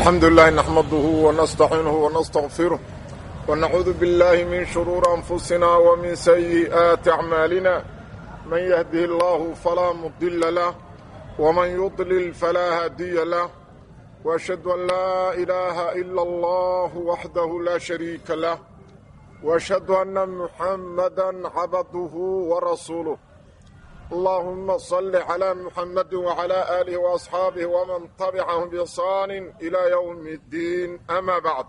الحمد لله نحمده ونستعينه ونستغفره ونعوذ بالله من شرور أنفسنا ومن سيئات أعمالنا من يهده الله فلا مضل له ومن يضلل فلا هادي له وأشهد أن لا إله إلا الله وحده لا شريك له وأشهد أن محمدا عبده ورسوله اللهم صل على محمد وعلى آله وأصحابه ومن تبعهم بإحسان إلى يوم الدين أما بعد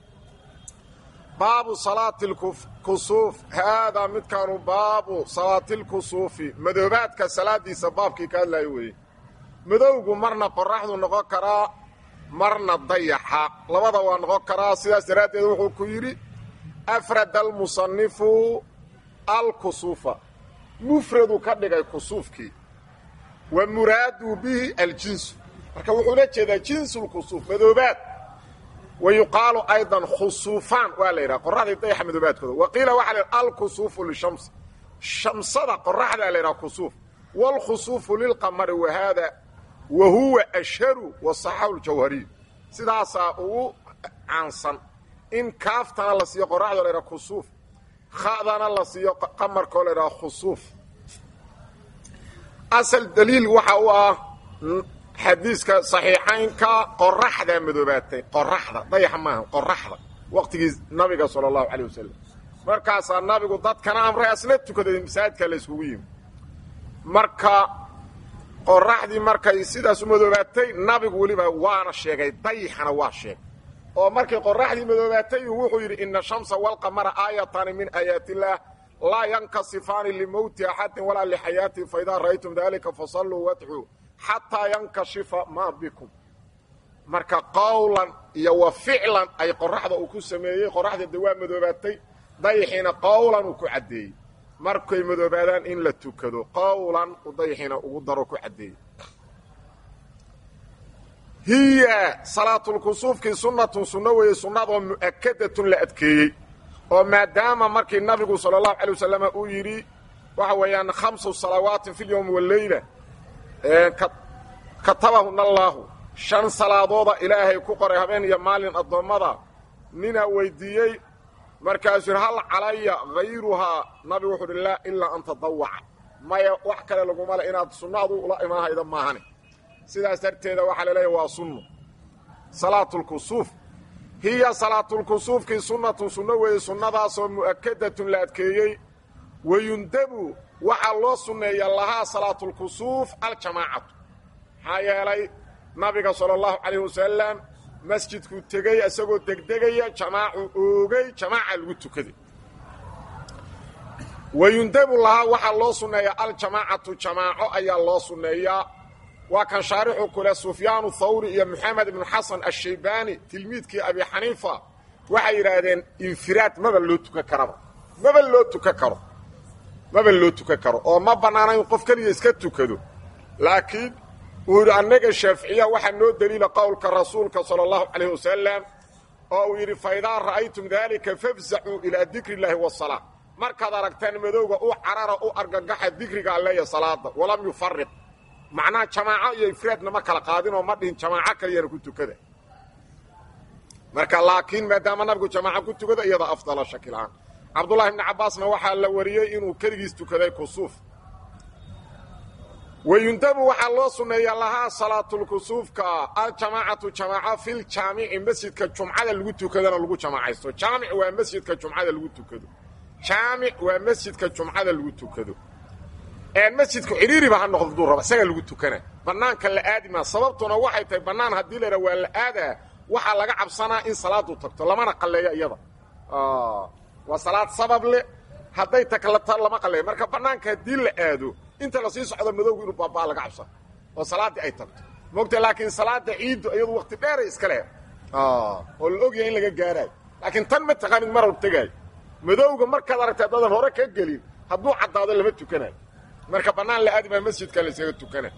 باب صلاة الكسوف هذا متكان باب صلاة الكسوف مدوباتك صلاة دي سبابك كان لا يوي مدوغو مرنا قرحضو نغو كرا مرنا ضيحا لبدا ونغو كرا سياس دراتي وحو كيري أفرد المصنف الكسوف mufradu ka dhigay kusuufkii wa muraadu bihi aljinsu marka wuxuu la jeedaa jinsulkusuuf madoobaad wa yuqaalu aydan khusuufaan waa la yidhaha qoraxdii dayaxa madoobaadkooda wa qiila waxaa la yidhaha alkusuufu lishamsi shamsada qoraxdaa la yidhaha kusuuf waalkhusuufu lilqamari wa haada wa huwa ashharu wasaxahu ljawhariy sidaasaa ugu caansan in kaaftana la siiyo qoraxda la yidhaha kusuuf khadana la siiyo qamarkoo la idhaha khusuuf asal daliil waxa u ah xadiiska saxiixaynka qoraxdaa madoobaatay qoraxda dayaxa maaha qoraxda waqtigii nabiga sala allahu calayh wasalam markaasaa nabigu dadkana amray asna tukaday masaajidka la yskugu yimi marka qoraxdii markay sidaas u madoobaatay nabigu weliba waana sheegay dayaxana waa sheegay oo markay qoraxdii madoobaatay wuxuu yidhi ina shamsa walqamara aayataani min aayaati illaah laa yankasifaani limowti axadin walaa lixayaatihi faidaa ra'aytum daalika fasalluu wadcuu xataa yankashifa maa bikum marka qowlan iyo wa ficlan ay qoraxda uu ku sameeyey qoraxda de waa madoobaatay dayaxiina qowlan uu ku caddeeyey markay madoobaadaan in la tukado qowlan uu dayaxiina ugu daro ku caddeeyey hiya salaatulkusuufkii sunnatun sunno weeye sunnadoo mu'akadatun la adkeeyey oo maadaama markii nabigu sala allahu calay wasalam uu yidhi waxa weeyaan khamsu salawaatin fi lyowmi waleyla katabahuna allaahu shan salaadooda ilaahay ku qoray habeen iyo maalin addoommada ninaa weydiiyey markaasuu yidhi hal calaya hayruhaa nabigu wuxuu uhi laa ilaa an tadawaca maya wax kale laguma le inaad sunnaadu ula imaanhayda maahane sidaas darteeda waxaa la leeyahy waa sunno salaatulkusuuf hiya salaatulkusuufkii sunnatun sunno weeye sunnadaasoo mu'akadatun la adkeeyey wayundabu waxaa loo sunneeya lahaa salaatulkusuuf aljamaacatu maxaa yeelay nabiga sala allahu calayh wasalam masjidkuu tegey isagoo degdegaya jamaacu oogay jamaaca lagu tukaday wayundabu lahaa waxaa loo sunneeyaa aljamaacatu jamaaco ayaa loo sunneeyaa waa kan shaarixu kule sufyaanu thawri iyo moxamed ibnu xasan ashaybaani tilmiidkii abi xaniifa waxay yidhaahdeen infiraad maba loo tukan karaba maba loo tukan karo maba loo tukan karo oo ma bannaana in qof keliya iska tukado laakiin uu yidhi annaga shaaficiya waxaa noo deliila qowlka rasuulka sala allahu calayh wasalam oo uu yidhi fa idaa ra'aytum daalika fafzacuu ilaa dikri illaahi wasalaa markaad aragtaan madowga u carara u argagaxa dikriga alleeya salaada walam yufariq macnaha jamaaco iyo ifraadna ma kala qaadinoo ma dhihin jamaaco kaliyana ku tukada marka laakiin maadaama nabigu jamaaco ku tukada iyada afdala shakil-aan cabdullahi ibni cabbaasna waxaa la wariyey inuu keligiis tukaday kusuuf wayundabu waxaa loo sunneeyaa lahaa salaatulkusuufka aljamaacatu jamaaco filjaamici masjidka jumcada lagu tukadana lagu jamaacaysto jaamic waa masjidka jumcada lagu tukado jaamic waa masjidka jumcada lagu tukado masjidku cidhiiriba ha noqdo duu raba isagaa lagu tukana bannaanka la aadi maa sababtuna waxay tahay bannaan haddii la yidhaha waa la aadaa waxaa laga cabsanaa in salaadu tagto lamana qalleeyo iyada waa salaad sabab leh hadday taklata lama qalleeyo marka bannaanka haddii la aado inta lasii socdo madowgu inuu baabaa laga cabsana oo salaaddii ay tagto mogta laakiin salaada ciiddu iyadu wakti dheeray iska leh oo la ogyahay in laga gaaraayo laakiin tan ma taqaanid marar tegaayo madowga markaad aragta haddadan hore ka gelin hadduu caddaado lama tukanayo marka bannaan la aadi maa masjidka la isaga tukana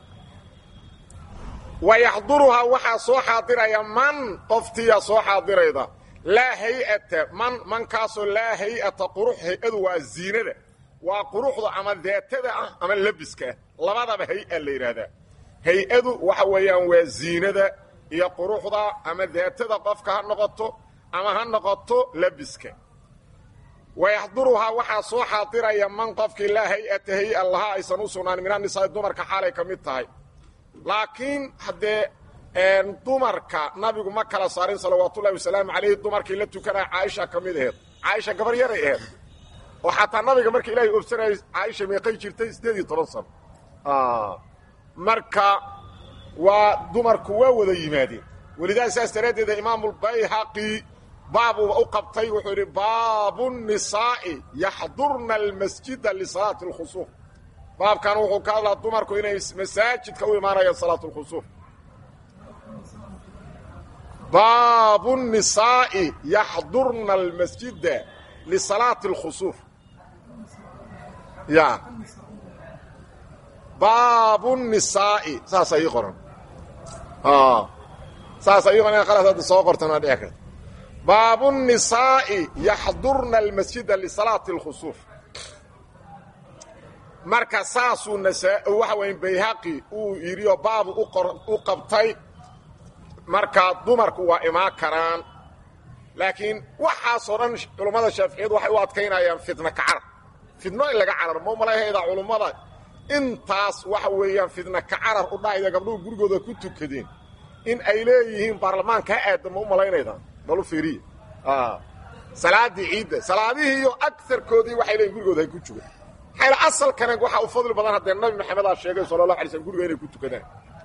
wa yaxduruhaa waxaa soo xaadiraya man qoftiya soo xaadirayda laa hay-ata man mankaasoo laa hay-ata qurux hay-adu waa ziinada waa quruxda ama daatada ah ama labiska ah labadaba hay-a la yidhaahdaa hay-adu waxa weeyaan waa ziinada iyo quruxda ama daatada qofka ha noqoto ama ha noqoto labiska wayaxduruhaa waxaa soo xaadiraya man qofkii laa hay-ata hay-a lahaa aysan u sugnaan min anisaai dumarka xaalay ka mid tahay laakiin haddee dumarka nabigu ma kala saarin salawaatullahi wasalaamu calayhi dumarkii la tukanaya caaisha ka mid aheed caaisha gabar yaray aheed oo xataa nabiga marka ilaahay obsanayay caaisha meeqay jirtay siddeed iyo toban sano marka waa dumarku waa wada yimaadeen welidaas saas daraaddeeda imaamulbayhaqi baabuuba u qabtay wuxuu yidhi baabu nisaa'i yaxdurna almasjida lisalaati alkhusuuf baabkan wuxuu ka hadlaa dumarku inay masaajidka u imaanayaan salaat lkhusuuf baabu nisaa'i yaxdurna almasjida lisalaati alkhusuuf ya baabu nisaa'i saasa ii qoran saasa ii qoran qalas hadda soo qortan waa dhici karta baabu nisaa'i yaxdurna almasjida lisalaati alkhusuuf marka saasuu nasaa waxa weya bayhaqi uu yidhi oo baabu u qabtay marka dumarku waa imaan karaan laakiin waxaasoo dhan culummada shaaficiyadu waxay u adkaynayaan fitna kacarar fidno in laga carar ma umalayhayda culummada intaas waxa weeyaan fidna kacarar u dhahayda gabdhuhu gurigooda ku tukadeen in ay leeyihiin baarlamaanka ha aada ma u malaynayda balu fiiriya salaadii ciidda salaadihii iyo agarkoodii waxay leeyihin gurigooda hay ku jugaan maxayla asalkana waxaa u fadli badan haddee nabi maxamedaa sheegay sala allah alay slm guriga inay ku tukadaan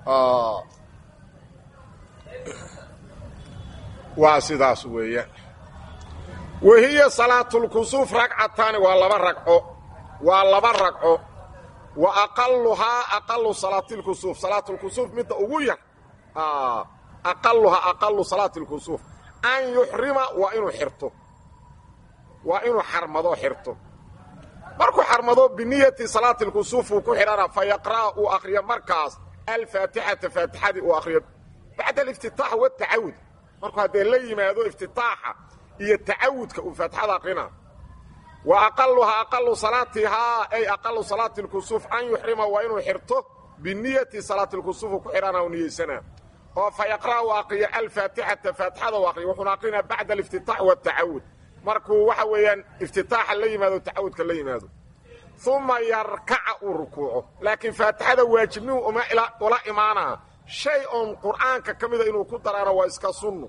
waa sidaas weeyaan wahiya salaatulkusuuf ragcataani waa laba ragco waa laba ragco wa aqaluhaa aqalu salaatilkusuuf salaatulkusuuf midda ugu yar aqaluhaa aqalu salaatilkusuuf an yuxrima waa inuu xirto waa inuu xarmado xirto markuu xarmado biniyati salaati lkusuuf uu ku xidhana fa yaqra'a uu akhriyo markaas alfaatixata faatixadii uu akhriyo bacda aliftitaax watacawud markuu haddee la yimaado iftitaaxa iyo tacawudka uu faatixada akhrina wa aqaluhaa aqalu salaatihaa ay aqalu salaati lkusuuf an yuxrima waa inuu xirto biniyati salaati lkusuuf uu ku xidhana u niyeysana oo fa yaqra'a uu akhriyo alfaatixata faatixada uu akhriyo wuxuuna akrinaa bacda aliftitaax watacawud markuu waxa weeyaan iftitaaxa la yimaado tacawudka la yimaado uma yarkaca uu rukuuco laakiin faatixada waajibnihu uma ula imaanaa shay oon qur'aanka ka mida inuu ku daraano waa iska sunno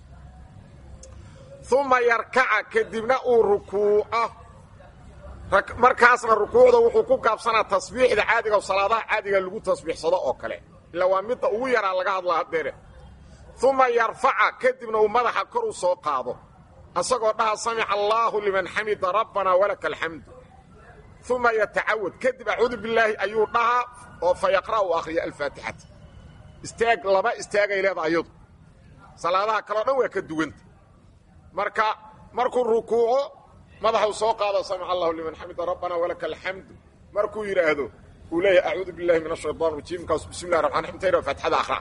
uma yarkaca kadibna uu rukuuco markaasna rukuucda wuxuu ku gaabsanaa tasbiixda caadiga o salaadaha caadiga lagu tasbiixsado oo kale ila waa midda ugu yaraa laga hadlaa haddeere uma yarfaca kadibna uu madaxa kor u soo qaado asagoo dhaha samica allaahu liman xamida rabbanaa walaka alxamdu uma yatacawad kadib acuudu bilaahi ayuu dhahaa oo fa yaqra' u akhriya alfaatixata istaag laba istaagay leeda ayadu salaadaha kaleo dhan waa ka duwanta marka markuu rukuuco madaxuu soo qaado samica allahu liman xamida rabbanaa walaka alxamdu markuu yidhaahdo uu leeyahay acuudu billahi min ashayطan rajiim markaasu bismi llahi raxman raxim tayra faatixada akhra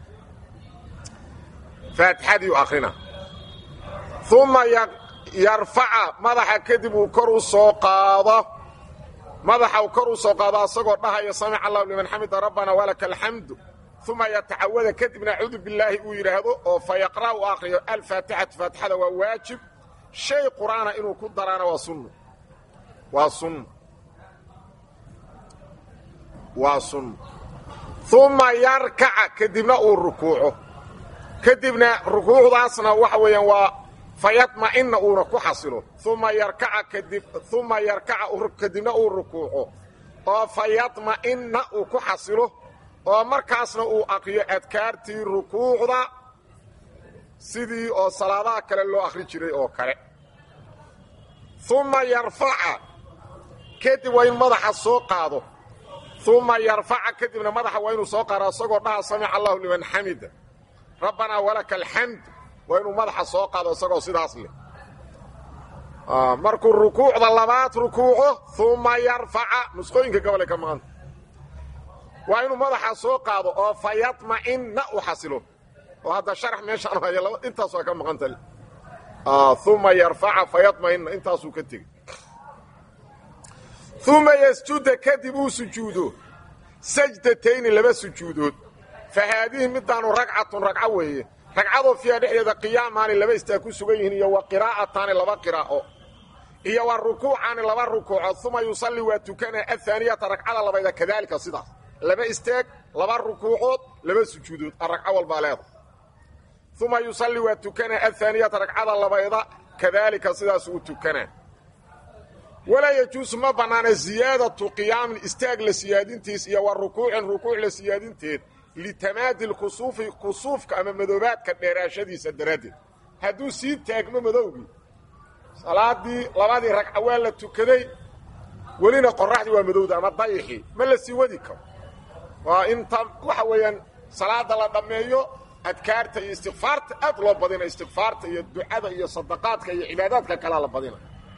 faatixadiiu akhrina uma yarfaca madaxa kadib uu kor u soo qaado madaxa uu kor u soo qaado asagoo dhahaya samica allahu liman xamida rabbanaa walaka alxamdu uma yatacawada kadibna acuudu billaahi uu yidhaahdo oo fa yaqra' u akhriyo alfaatixatu faatixada waa waajib shay qur'aana inuu ku daraana waa sunno waa sunno waa sunno uma yarkaca kadibna uu rukuuco kadibna rukuucdaasna waxa weeyaan waa fayadma'ina uuna ku xasilo uma yarkaca kadib uma yarkaca kadibna uu rukuuco oo fayadma'ina uu ku xasilo oo markaasna uu aqriyo adkaartii rukuucda sidii oo salaadaha kale loo akhri jiray oo kale uma yarfaca kadib waa in madaxa soo qaado uma yarfaca kadibna madaxa waa inuu soo qaado isagoo dhaha samica allahu liman xamida rabbanaa walaka alxamd waa inuu madaxa soo qaado isagoo sidaas leh markuu rukuucda labaad rukuuco uma yarfaca nusqooyinka gobolay ka maqanta waa inuu madaxa soo qaado oo fa yadma'inna u xasilo oo hadda sharax meeshaan haya intaas waa ka maqanta uma yarfaca fa yadma'inna intaasuu ka tegey uma yasjuda kadib uu sujuudo sajdatayni laba sujuudood fa haadihi midaanu ragcatun ragco weeye ragcadoo fiiha dhexdeeda qiyaamaani laba istaag ku sugan yihiin iyo wa qiraa'ataani laba qiraa'o iyo wa rukuucaani laba rukuucood uma yusalli waa tukanaa ahaaniyata ragcada labayda kadaalika sidaas laba istaag laba rukuucood laba sujuudood a ragco walbaa leeda uma yusalli waa tukanaa ahaaniyata ragcada labayda kadaalika sidaas uu tukanaa walaa yajuusu ma bannaana ziyaadatu qiyaamin istaag la siyaadintiis iyo wa rukuucin rukuuc la siyaadinteed litamaadi lkusuufi kusuufka ama madoobaadka dheeraashadiisa daraaddeed hadduu sii taagmo madowgii salaadii labadii ragca waa la tukaday welina qoraxdii waa madowda ama dayixii ma la sii wadi karo waa inta waxa weeyaan salaada la dhammeeyo adkaarta iyo istikfaarta aad loo badina istikfaarta iyo ducada iyo sadaqaadka iyo cibaadaadka kalea la badina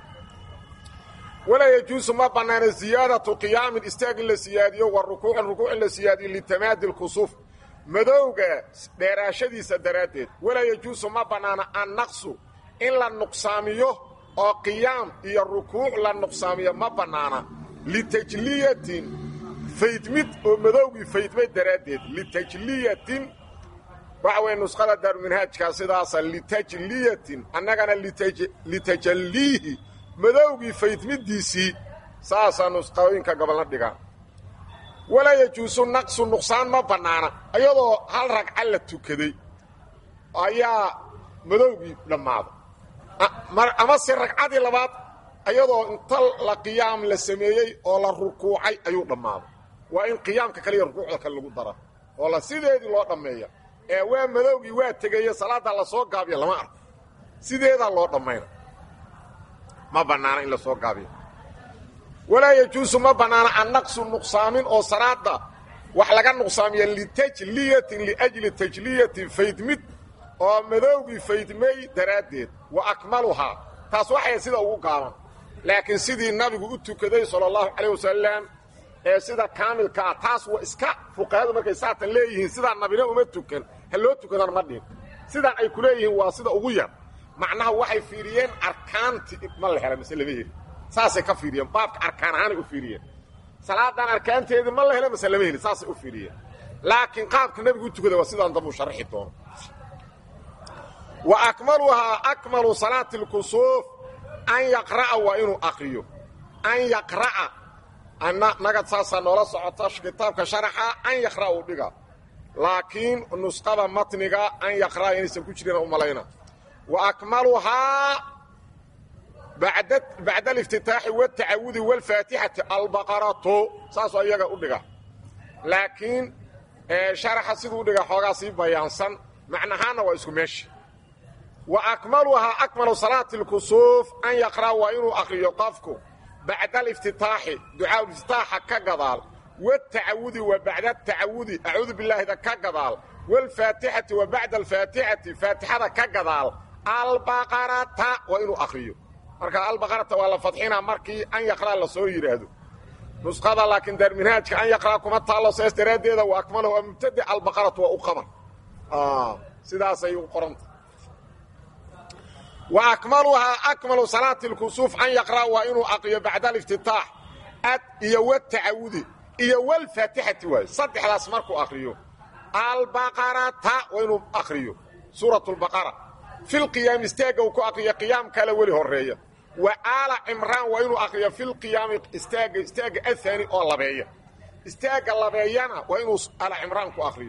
walaa yajuusu ma bannaana ziyaadatu qiyaamin istaag in la siyaadiyo wa rukuucin rukuuc in la siyaadiyo litamaadi lkusuuf madowga dheeraashadiisa daraaddeed walaa yajuusu ma bannaana annaqsu in la nuqsaamiyo oo qiyaam iyo rukuuc la nuqsaamiyo ma bannaana litajliyatin faydmid oo madowgii faydmay daraaddeed litajliyatin waxa weeye nusqada daaruminhaajkaa sidaasa litajliyatin annagana litajalliihi madowgii faydmiddiisii saasaa nusqooyinka gobolna dhigaan walaa yajuusu naqsu nuqsaan ma bannaana iyadoo hal ragca la tukaday ayaa madowgii dhammaaday amase ragcadii labaad iyadoo inta la qiyaam la sameeyey oo la rukuucay ayuu dhammaaday waa in qiyaamka kaliya rukuucda kale lagu dara oo la sideedii loo dhammeeya ee waa madowgii waa tegeye salaadda lasoo gaabiya lama arko sideedaa loo dhammayna ma bannaana in la soo gaabiyo walaa yajuusu ma bannaana annaqsu nuqsaamin oo salaadda wax laga nuqsaamiya litajliyatin liajli tajliyatin faydmid oo madowgii faydmay daraaddeed wa akmaluhaa taas waxay sida ugu gaaban laakiin sidii nabigu u tukaday sala allahu calayh wasalam ee sida kaamilka ah taas waa iska fuqahadu markay saatan leeyihiin sidaa nabina uma tukan ha loo tukadan ma dhihin sidaan ay ku leeyihiin waa sida ugu yar macnaha waxay fiiriyeen arkaanti ma la hela mise lama heli saasay ka fiiriyeen baabka arkaan ahaanay u fiiriyeen salaadan arkaanteedii ma la hela mise lama heli saasay u fiiriyeen laakiin qaabka nabigu u tukada waa sidaan dambuu sharxi doono wa akmaluhaa akmalu salaati lkusuuf an yaqra'a waa inuu akriyo an yaqra'a nagad saasaa noola socota kitaabka sharaxa an yaqra'a uu dhiga laakiin nusqada matniga an yaqra'a inaysan ku jirin u malayna wa akmaluhaa bacda aliftitaaxi wاtacawudi wاlfaatixati albaqaratu saasoo iyaga u dhiga laakiin sharaxa siduu udhiga xoogaa sii bayaansan macnahaana waa isku meesha wa akmaluhaa akmalu salaati اlkusuuf an yaqra'a waa inuu akriyo qofku bacda aliftitaaxi ducaa iftitaaxa ka gadaal wاtacawudi wa bacda atacawudi acuudu bilaahida ka gadaal wاlfaatixati wa bacda alfaatixati faatixada ka gadaal albaqarata waa inuu akriyo marka albaqarata waa la fadxinaa markii an yaqra'a la soo yidhaahdo nusqada laakiin daarminhaajka an yaqra'a kuma taallo saas daraaddeeda wa akmalahu waa mubtade albaqaratu waa u qabar sidaasay u qoranta wa akmaluhaa akmalu salaati lkusuuf an yaqra'a waa inuu aqriyo bacda aliftitaax ad iyo watacawudi iyo walfaatixati waayo saddexdaas markuu akriyo albaqarata waa inuu akriyo suurat lbaqara fi lqiyaami istaagga uu ku akriyo qiyaam kale weli horeeya wa aala cimraan waa inuu akriyo fi lqiyaami istaagga istaagga ahaani oo labeeya istaagga labeeyana waa inuu aala cimraan ku akriyo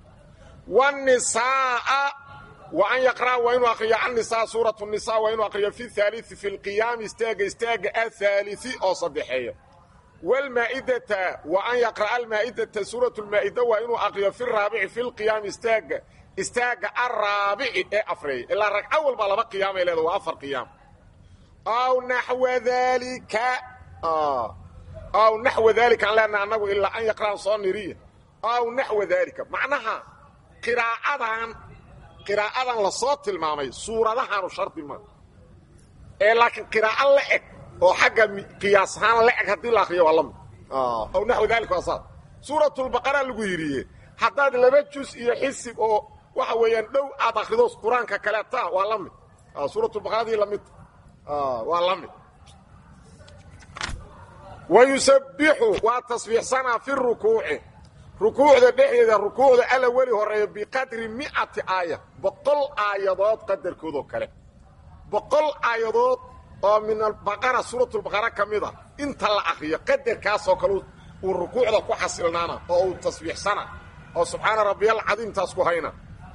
wanisaaa wa an yaqra'a waa inuu akriyo annisaa suuratu nisa waa inuu akriyo fi haalii fi lqiyaami istaagga istaagga ahaalii oo saddexeeya wlmaa'idata wa an yaqra'a almaa'idata suuratu lmaa'ida waa inuu akriyo fi raabici fi lqiyaami istaagga istaagga araabici ee afreeya ilaa ragco walba laba qiyaamay leeda waa afar qiyaam aw naxwa daalika aw naxwa daalika aan leenaha annagu ilaa an yaqra'an soo niriya aw naxwa daalika macnaha qiraa'adan qiraa'adan la soo tilmaamay suuradahaanu shardi ma ee laakiin qiraa'o la eg oo xagga qiyaas ahaan la eg haddii la akriyo waa la mid aw naxwa daalika waa saas suuratulbaqara lagu yidhiye haddaad laba jus iyo xisib oo waxa weeyaan dhow aad akrido qur-aanka kaleeta waa la mid suuratulbaqaradii lamid waa la mid wa yusabbixu waa tasbiixsanaa fi rukuuci rukuucda dhexdeeda rukuucda alla weli horeeyo biqadri mi'ati aaya boqol aayadood qadarkoodoo kale boqol aayadood oo min albaqara suuratulbaqara ka mid a inta la akriyo qadarkaasoo kale uu rukuucda ku xasilnaana oo uu tasbiixsana oo subxaana rabbiyal cadiimtaas ku hayna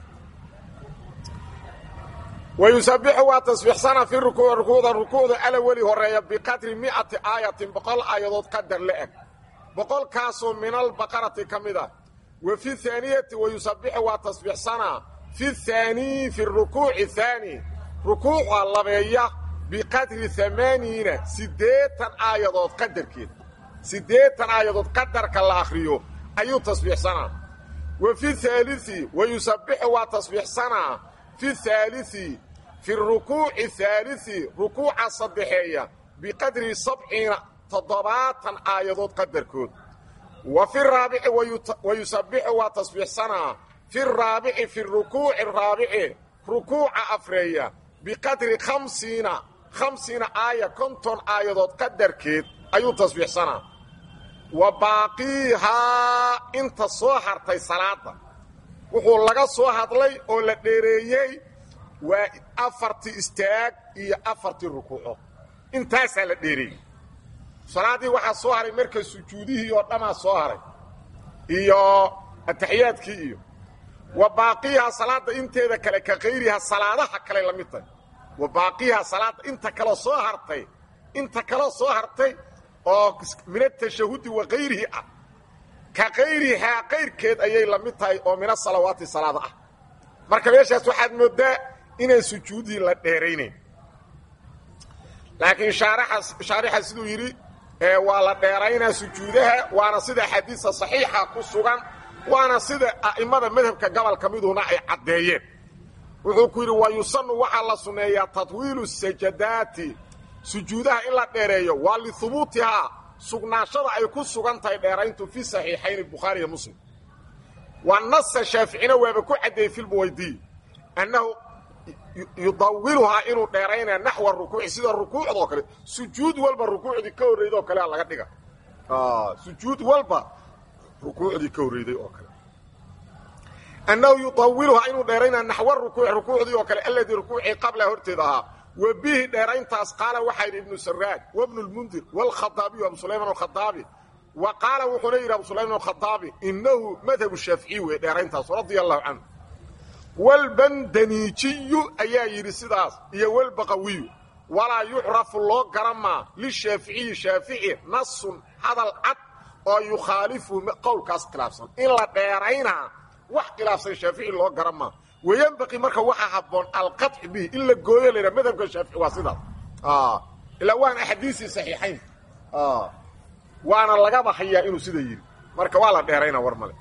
wayusabixu waa tasbiixsana fi rukuuc rukuucda rukuucda alla weli horeeya biqadri mi'ati aayatin boqol aayadood qadar la-eg boqolkaasoo min albaqarati ka mid ah wa fi haaniyati wayusabixu waa tasbiixsanaa fi haanii fi rukuuci haani rukuuca labeeya biqadri amaaniina siddeetan aayadood qadarkeed siddeetan aayadood qadarka la akhriyo ayuu tasbiixsanaa wa fi haalii wayusabixu waa tasbiixsanaa fi haalii fi rukuuci haalii rukuuca saddexeeya biqadri sabciina toddobaatan aayadood qadarkood wa fi raabici wayusabixu waa tasbiixsanaa fi raabici fi rukuuci raabici rukuuca afreeya biqadri khamsiina khamsiina aaya konton aayadood qadarkeed ayuu tasbiixsanaa wa baaqiihaa inta soo hartay salaada wuxuu laga soo hadlay oo la dheereeyey waa afartii istaag iyo afartii rukuuco intaasaa la dheereeyey salaaddii waxaa soo haray marka sujuudihii oo dhammaa soo haray iyo ataxiyaadkii iyo wa baaqiihaa salaadda inteeda kale ka kayriha salaadaha kale la mid tahay wa baaqiihaa salaadda inta kaloo soo hartay inta kaloo soo hartay oo min atashahudi wa kayrihi ah ka kayrihaa kayrkeed ayay la mid tahay oo min asalawaati salaada ah marka meeshaas waxaad mooddaa inaan sujuudii la dheeraynayn laakiin shaarixa siduu yidhi waa la dheeraynaa sujuudaha waana sida xadiisa saxiixa ku sugan waana sida a'immada madhabka gobolka miduhuna ay caddeeyeen wuxuu ku yidhi wa yusanu waxaa la sunneeyaa tatwiilu sajadaati sujuudaha in la dheereeyo waa lihubuutihaa sugnaashada ay ku sugan tahay dheerayntu fi saxiixayni bukhaari iyo muslim wa nasa shaaficina waaba ku caddeeyey filbuwaydiy annahu yudawiluhaa inuu dheeraynaya naxwa rukuuci sida rukuucdoo kale sujuud walba rukuucdii ka horreyday oo kalea laga dhiga sujuud walba rukuucdii ka horreyday oo kale annahu yudawiluhaa inuu dheeraynaya naxwa rukuuci rukuucdii oo kale alladii rukuucii qabla horteeda ahaa wa bihi dheerayntaas qaala waxaa yidhi ibnu saraaj wabnu lmundir wاlkhadaabiy abu sulayman alkhadaabi wa qaala wuxuuna yidhi abu sulayman alkhadaabi inahu madhabu shaaficiy wey dheerayntaas radia allahu canhu wlbandaniijiyu ayaa yidhi sidaas iyo wlbaqawiyu walaa yucrafu loo garamaa lishaaficiyi shaafici nasun hadal cad oo yukhaalifu qowlkaas khilaafsan in la dheeraynaa wax khilaafsan shaafici loo garamaa wayanbaqii marka waxaa habboon alqaطci bihi in la gooyo la yidhaha madhabka shaafici waa sidaas ilaa waana axaadiisii saxiixayn waana lagaba hayaa inuu sida yidhi marka waa la dheeraynaa war male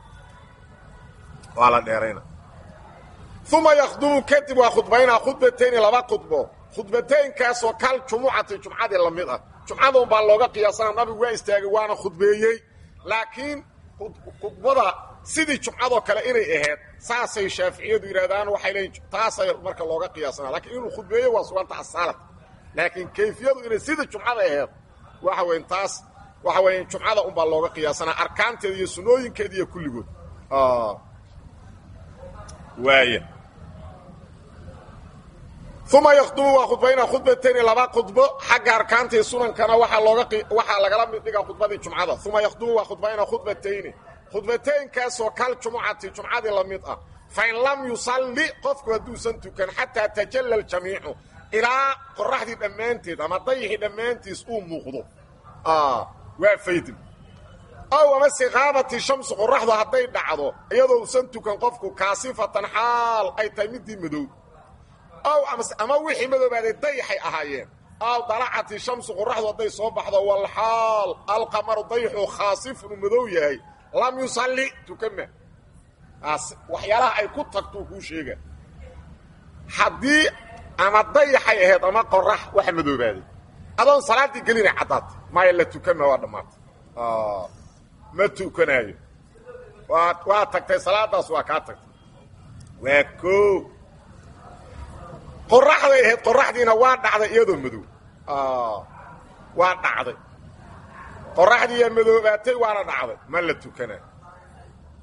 waa la dheeraynaa uma yakdubu kadib waa khudbaynaa khudbatayni laba khudbo khudbataynkaasoo kal jumucati jumcadii la mid ah jumcaduun baa looga qiyaasana nabigu waa istaagay waana khudbeeyey laakiin khudbada sidii jumcadoo kale inay ahayd saasay shaaficiyadu yidhahdaan waxay leeyiin taasay marka looga qiyaasana lakiin inuu khudbeeyo waa suganta asaalad laakiin kayfiyadu inay sidii jumcada ahayd waxa weyn taas waxa weya jumcada unbaa looga qiyaasanaa arkaanteeda iyo sunooyinkeeda iyo kulligood waaya uma yakdubu waa khudbaynaa khudbatayni laba khudbo xagga arkaantii sunankana waaa looga waxaa lagala mid dhigaa khudbadii jumcada uma yakdubu waa khudbaynaa khudbatayni khudbataynkaasoo kal jumucati jumcadii la mid ah fain lam yusalli qofku hadduusan tukan xataa tajalla aljamiicu ilaa qoraxdii dhammaanteed ama dayixii dhammaantiis uu muuqdo waa faydin ow amase kaabati shamsu qoraxdu hadday dhacdo iyadoo usan tukan qofku kaasifatan xaal ay tahay midii madow ow ama wixii madoobaaday dayaxay ahaayeen aw dalacati shamsu qoraxdu hadday soo baxdo walxaal alqamaru dayixu khaasifun uu madow yahay lam yusalli tukama waxyaalaha ay ku tagtuu kuu sheega haddii ama dayaxay ahayd ama qorax waxa madoobaaday adoon salaaddii gelinay caddaatay maya la tukama waa dhammaatay ma tukanaayo waa waa tagtay salaadaas waa kaa tagtay waa koo qoraxday ahayd qoraxdiina waa dhacday iyadoo madow waa dhacday qoraxdiiyaa madoobaatay waana dhacday ma la tukanaayo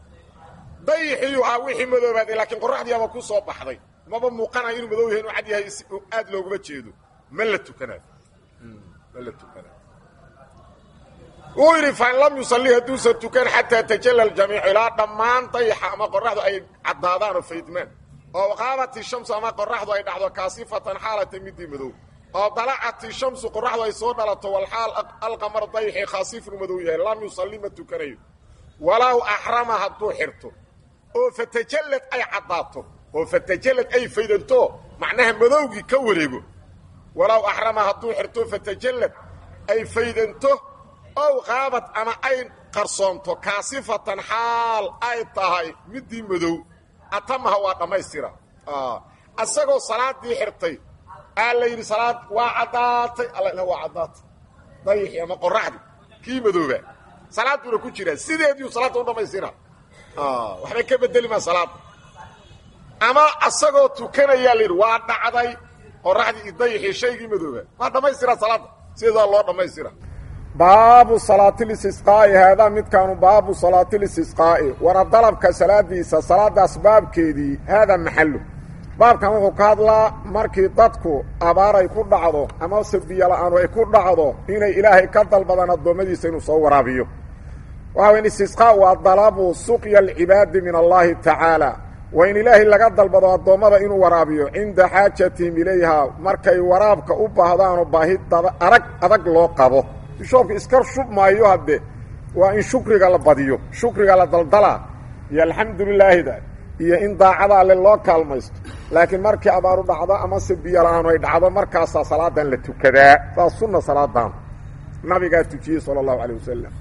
dayixiyu ah wixii madoobaaday laakiin qoraxdiiaba ku soo baxday maba muuqanayo inuu madow yahay inuu cad yahay aad looguma jeedo ma la tukanayo ma la tukanayo wuu yidhi fain lam yusalli hadduusan tukan xataa tajalla aljamiicu ilaa dhammaan dayaxa ama qoraxdu ay caddaadaan oo faydmaan oo qaabati shamsu ama qoraxdu ay dhacdo kaasifatan xaalata midii madow oo dalacati shamsu qoraxdu ay soo dhalato walxaal alqamar dayaxi khaasifnu madow yahay lam yusalli ma tukanayo walow axrama hadduu xirto oo fatajallad ay caddaato oo fatajallad ay faydanto macnaha madowgii ka wareego walow axrama hadduu xirto fatajallad ay faydanto ow qaabad ama ay qarsoonto kaasifatan xaal ay tahay midii madow atamaha waa dhammaystira asagoo salaadii xirtay aa la yidhi salaad waa caddaatay alla waa caddaatay dayixii ama qoraxdii kii madooba salaad buuna ku jiraa sideediiu salaadda u dhammaystira waxbay ka bedeli maa salaadda ama asagoo tukanayaa la yidhi waa dhacday qoraxdii iyo dayixii shaygii madooba waa dhammaystira salaadda sideedaa loo dhammaystira baabu salaatilistisqaa'i haadaa midkaanu baabu salaatilistisqaa'i wana dalabka salaadiisa salaadaas baabkeedii haadaa maxallu baabkan wuxuu ka hadlaa markii dadku abaar ay ku dhacdo amase biyola'aanu ay ku dhacdo inay ilaahay ka dalbadaan addoommadiisa inuu soo waraabiyo waxa weyn istisqaa waa dalabu suqya alcibaadi min allaahi tacaala waa in ilaahay laga dalbado addoommada inuu waraabiyo cinda xaajatihim ilayha markay waraabka u baahdaanoo baahi arag adag loo qabo bishoobka iska shub maayo hadde waa in shukriga la badiyo shukriga la daldalaa iyo alxamdulilaahida iyo in daacada alle loo kaalmaysto laakiin markii abaaru dhacdo amase biyo la-aanu ay dhacdo markaasaa salaadan la tukadaa saas sunna salaadan nabigaa tujiyey sala allahu calay wasalam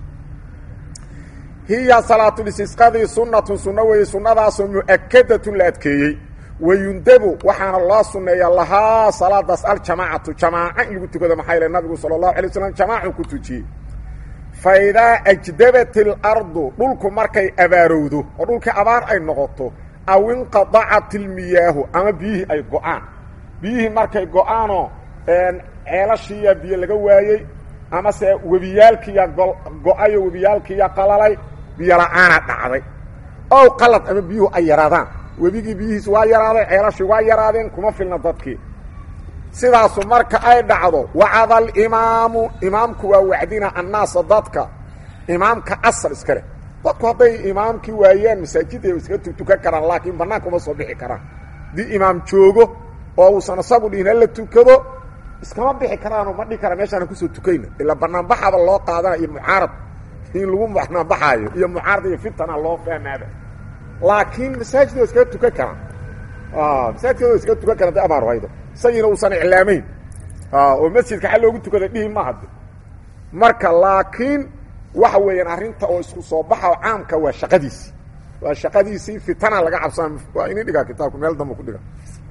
hiya salaatulistisqadii sunnatun sunno weeye sunnadaasoo mu'akadatun la adkeeyey wayundabu waxaana loo sunneeyaa lahaa salaadaas aljamaacatu jamaaca in lagu tukado maxaa yale nabigu sala allahu alay waslam jamaacu ku tujiyey fa idaa ajdabat ilardu dhulku markay abaarowdo oo dhulkii abaar ay noqoto aw inqadacat ilmiyaahu ama biyihii ay go-aan biyihii markay go-aanoo ceelashiiya biyo laga waayey amase webiyaalkiiya go-ayo webiyaalkiiya qalalay biyo la-aana dhacday ow qalad ama biyuhu ay yaraadaan webigii biyihiis waa yaraaday ceelashii waa yaraadeen kuma filna dadkii sidaasu marka ay dhacdo wacada alimaamu imaamku waa wacdina annaasa dadka imaamka asal iska leh dadku hadday imaamkii waayaan masaajidda iskaga tukan karaan laakiin bannaanka uma soo bixi karaan haddii imaam joogo oo uusan isagu dhihin hala tukado iskama bixi karaanoo ma dhihi kara meeshaana kusoo tukayna ilaa banaanbaxaba loo qaadana iyo mucaarad in lagu banaanbaxaayo iyo mucaarad iyo fitana loo fahmaaba laakiin masaajid waa iskaga tukan karaan masaajidkooda iskaga tukan karan da abaar haydo isagiina uusan iclaamayn oo masjidka xal loogu tukada dhihi ma hadde marka laakiin waxa weeyaan arrinta oo isku soo baxa oo caamka waa shaqadiisii waa shaqadiisii fitana laga cabsana waa ini dhigaa kitaabku meel damba ku dhiga